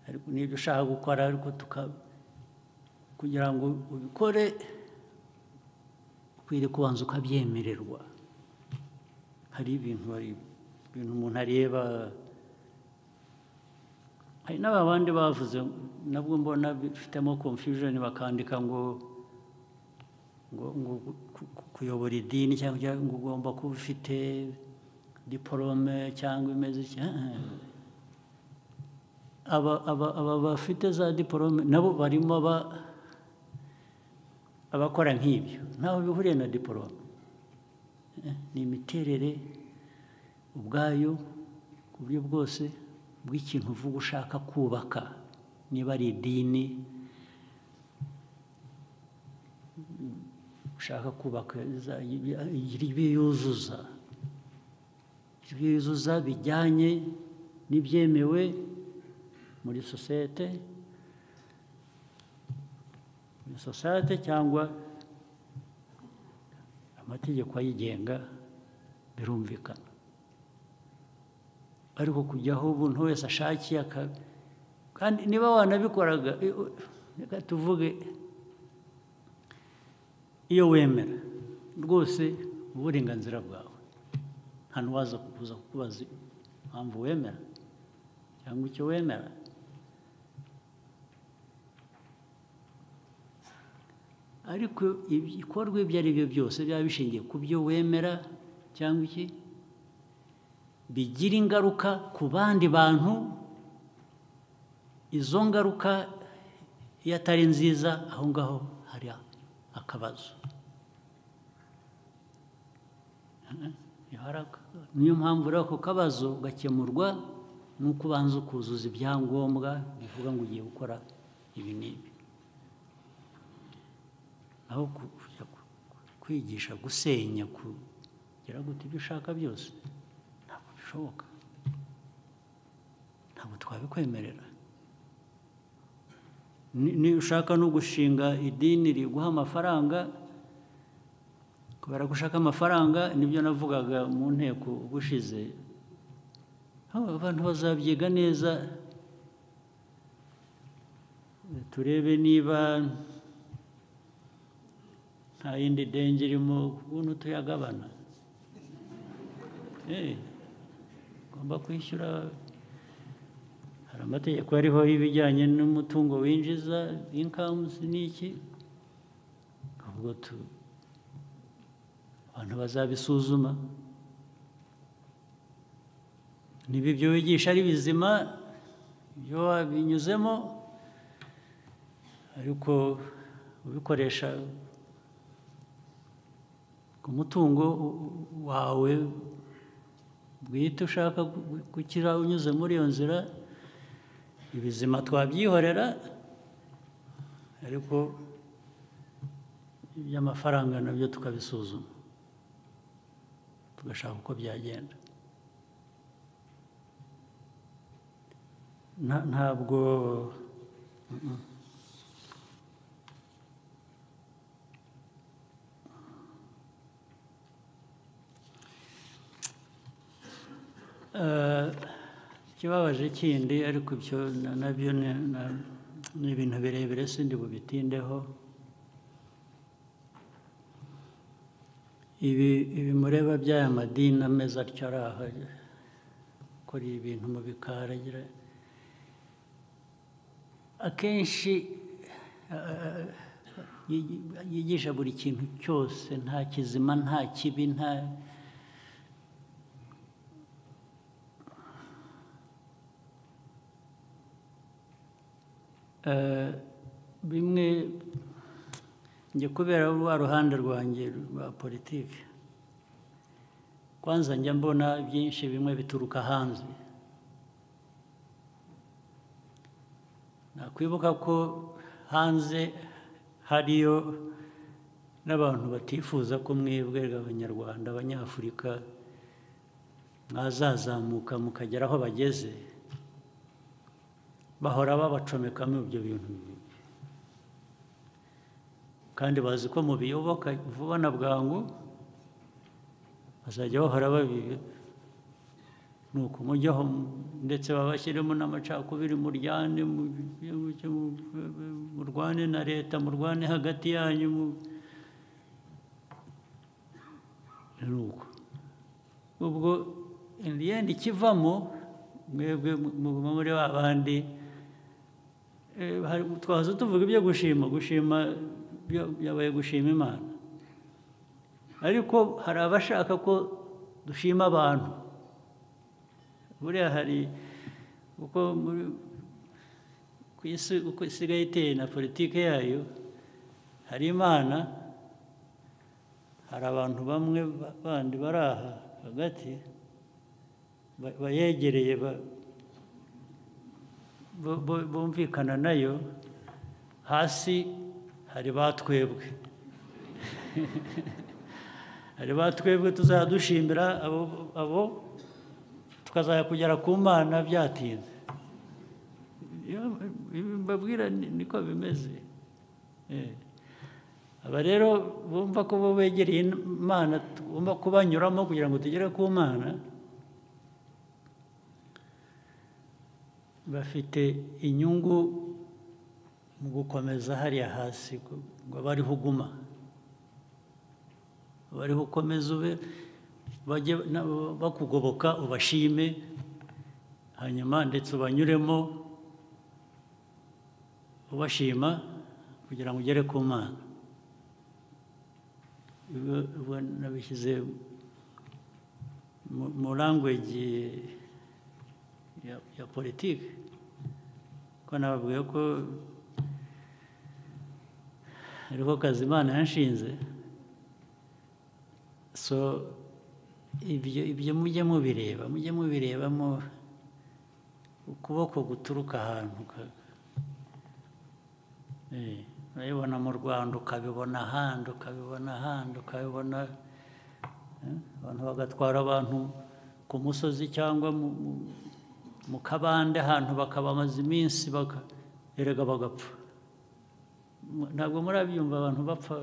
ariko n'ibyo ushaka gukora ariko tuka kugira ngo ubikore ukwiriye kubanza ukabyemererwa hari ibintu hari ibintu umuntu areba hari n'aba bandi bavuze nabwo mbona bifitemo confusion bakandika ngo ngo ngo ku- ku- kuyobora idini cyangwa cyangwa ngo ugomba kuba ufite diporome cyangwa imeze iki Eh, eh. aba aba- aba bafite za diporome nabo barimo aba- abakora nk'ibyo ntaho bihuriye na diporome Eh, ni imiterere ubwayo ku buryo bwose bw'ikintu uvuga ushaka kubaka niba ari idini ushaka kubaka za- ibyiyuzuza ibyiyuzuza bijyanye n'ibyemewe muri sosiyete muri sosiyete cyangwa amategeko ayigenga birumvikana ariko kujyaho ubuntu wese ashakiye aka- kandi niba wanabikoraga eh, eh, reka tuvuge iyo wemera rwose uburenganzira bwawe nta n'uwaza kuza kukubaza impamvu wemera cyangwa icyo wemera ariko ibikorwa ibyo ari byo byose byaba bishingiye ku byo wemera cyangwa iki bigira ingaruka ku bandi bantu izo ngaruka iyo atari nziza aho ngaho hari akabazo Iyo hari aka- niyo mpamvu rero ako kabazo gakemurwa n'uko ubanza ukuzuza ibyangombwa bivuga ngo ugiye gukora ibi n'ibi aho ku- kujya ku- kwigisha gusenya kugira gute ibyo ushaka byose ntabwo bishoboka ntabwo twabikwemerera Ni- ni ushaka no gushinga idini riguha amafaranga kubera ko ushaka amafaranga nibyo navugaga mu nteko ubushize hano abantu bazabyiga neza turebe niba nta yindi denge irimo ukuntu tuyagabana Eh, ugomba kwishyura hari amategeko ariho y'ibijyanye n'umutungo winjiza inkamuzi n'iki ubwo tu abantu bazabisuzuma niba ibyo wigisha ari bizima ibyo wabinyuzemo ariko ubikoresha ku mutungo wawe bwite ushaka gu- gukira unyuze muri iyo nzira ibizima twabyihorera ariko iby'amafaranga nabyo tukabisuzuma tugashaka uko byagenda Nta- ntabwo Mm, mm. Eh, ikibabaje kindi ariko ibyo na- nabyo ni- na- ni ibintu birebire sindi bubitindeho ibi ibi mureba by'aya madini ameze atyo ari aha akora ibintu mu bikari agira akenshi eh, yigi- yigisha buri kintu cyose nta kizima nta kibi nta Eh, bimwe njya kubera rwa ruhande rwanjye rwa politiki kwanza njya mbona byinshi bimwe bituruka hanze nakwibuka ko hanze hariyo n'abantu batifuza ko mwebwe abanyarwanda abanyafurika mwazazamuka mukagera aho bageze bahora babacomekamo ibyo bintu bibi kandi bazi ko mubiyoboka vuba na bwangu bazajya bahora babibi ni ukumujyaho ndetse babashyiremo n'amacakubiri muryane mu- mu- murwane na leta murwane hagati yanyu mu- ni uko ubwo indiyenda ikivamo mwebwe muguma muri ba bandi Eh, hari- twaza tuvuga ibyo gushima gushima byo- byabaye gushima imana ariko hari abashaka ko dushima abantu buriya hari uko muri ku isi uko isigaye iteye na politiki yayo hari imana hari abantu bamwe ba- bandi bari aha hagati ba- bayegereye ba- bu- bu- bumvikana nayo hasi hari batwebwe hari ba twebwe tuzajya dushimira abo- abo tukazajya kugera ku mana byatinze Iyo mbabwira ni- niko bimeze Eh. aba rero bumva ko bo begereye imana tugomba kubanyuramo kugira ngo tugere ku mana bafite inyungu mu gukomeza hariya hasi ngo- ngo bariho uguma bariho ukomeza ube bajye na- bakugoboka ubashime hanyuma ndetse ubanyuremo ubashima kugira ngo ugere ku mana Ubwo- ubwo nabishyize mu- mu language ya, ya politiki ko nababwiye ko ariko kazi imana yanshinze so ibyo ibyo mujye mubireba mujye mubirebamo ukuboko guturuka ahantu ka- Eh, urabibona mu rwanda ukabibona ahandi ukabibona ahandi ukabibona eh, abantu bagatwara abantu ku musozi cyangwa mu- mu- mu kabande ahantu bakabamaza iminsi baka- erega bagapfa Mu- ntabwo murabyumva abantu bapfa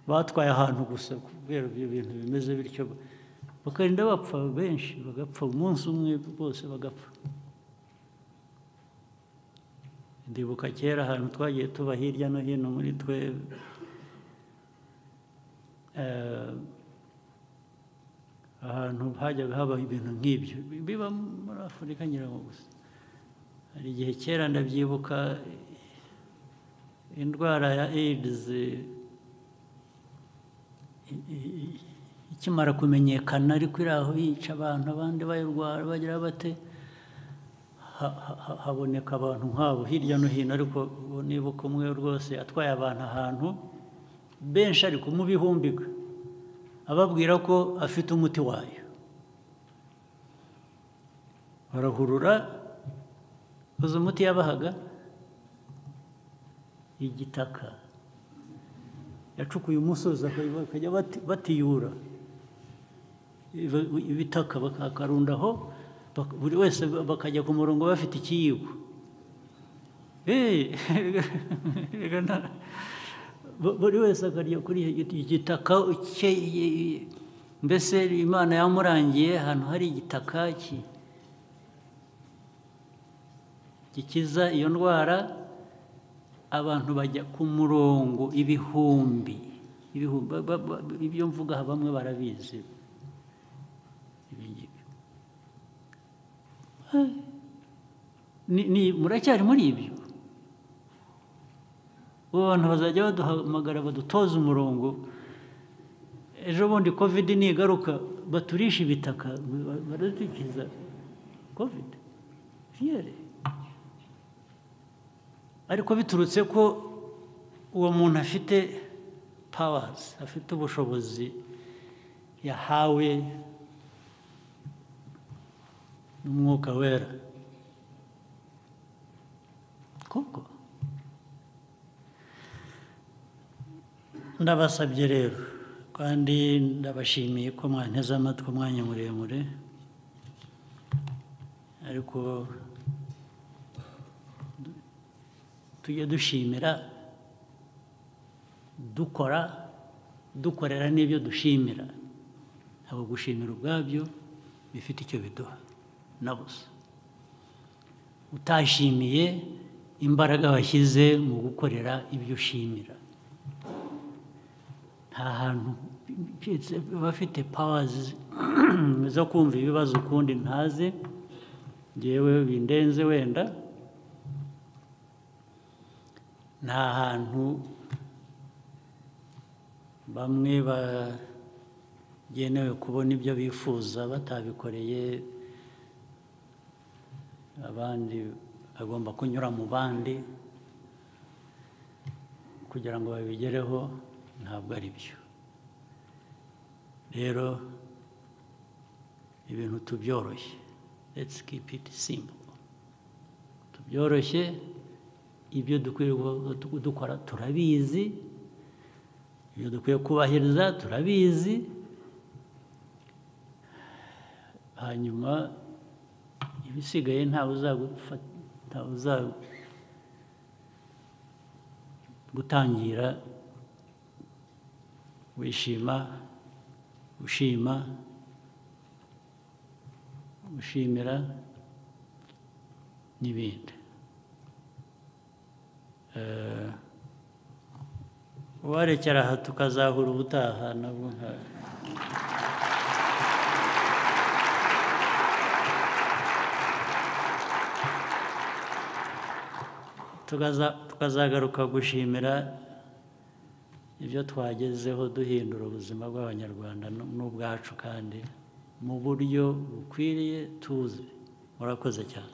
batwaye ahantu gusa kubera ibyo bintu bimeze bityo bakarinda bapfa benshi bagapfa umunsi umwe bose bagapfa ndibuka kera ahantu twagiye tuba hirya no hino muri twe eh, ahantu hajyaga haba ibintu nk'ibyo biba muri afurika nyirango gusa hari igihe kera ndabyibuka indwara ya AIDS eh, i- i- i- ikimara kumenyekana ariko iri aho yica abantu abandi bayirwara bagira bate ha- ha- ha- haboneka abantu nk'abo hirya no hino ariko uwo nibuka umwe rwose atwaye abantu ahantu benshi ari kumubihumbiga ababwira ko afite umuti wayo barahurura uzi umuti yabahaga igitaka yacukuye umusozi bakajya bati- batiyura ibi- ibitaka bakakarundaho bak- buri wese bakajya ku murongo bafite ikiyiko Eh, erega nta- bu- buri wese akarya kuri icyo igitaka cye i- mbese imana yamurangiye ahantu hari igitaka ki- gikiza iyo ndwara abantu bajya ku murongo ibihumbi ibihumbi ba- ba- ba- ibyo mvuga aha bamwe barabizi ibi ngibi Ni- ni- muracyari muri ibyo ubu bantu bazajya baduhamagara badutoza umurongo ejo bundi kovide nigaruka baturisha ibitaka ba- baradukiza kovide fiyere ariko biturutse ko uwo muntu afite pawazi afite ubushobozi yahawe n'umwuka wera koko ndabasabye rero kandi ndabashimiye ko mwanteze amatwi umwanya muremure ariko du- tujye dushimira dukora dukorera n'ibyo dushimira ntabwo gushimira ubwabyo bifite icyo biduha na busa utashimiye imbaraga washyize mu gukorera ibyo ushimira nta hantu keretse abafite pawazi zo kumva ibibazo ukundi ntazi ngewe bindenze wenda nta hantu bamwe bagenewe kubona ibyo bifuza batabikoreye abandi agomba kunyura mu bandi kugira ngo babigereho ntabwo ari byo rero ibintu tubyoroshye let's keep it simple tubyoroshye ibyo dukwiye gu- dukora turabizi ibyo dukwiye kubahiriza turabizi hanyuma ibisigaye ntawe uzagufata ntawe uzagutangira wishima ushima ushimira n'ibindi Eh, uwarekera aha tukazahura ubutaha nabwo nka- tukaza- tukazagaruka gushimira ibyo twagezeho duhindura ubuzima bw'abanyarwanda n- n'ubwacu kandi mu buryo bukwiriye tuzi murakoze cyane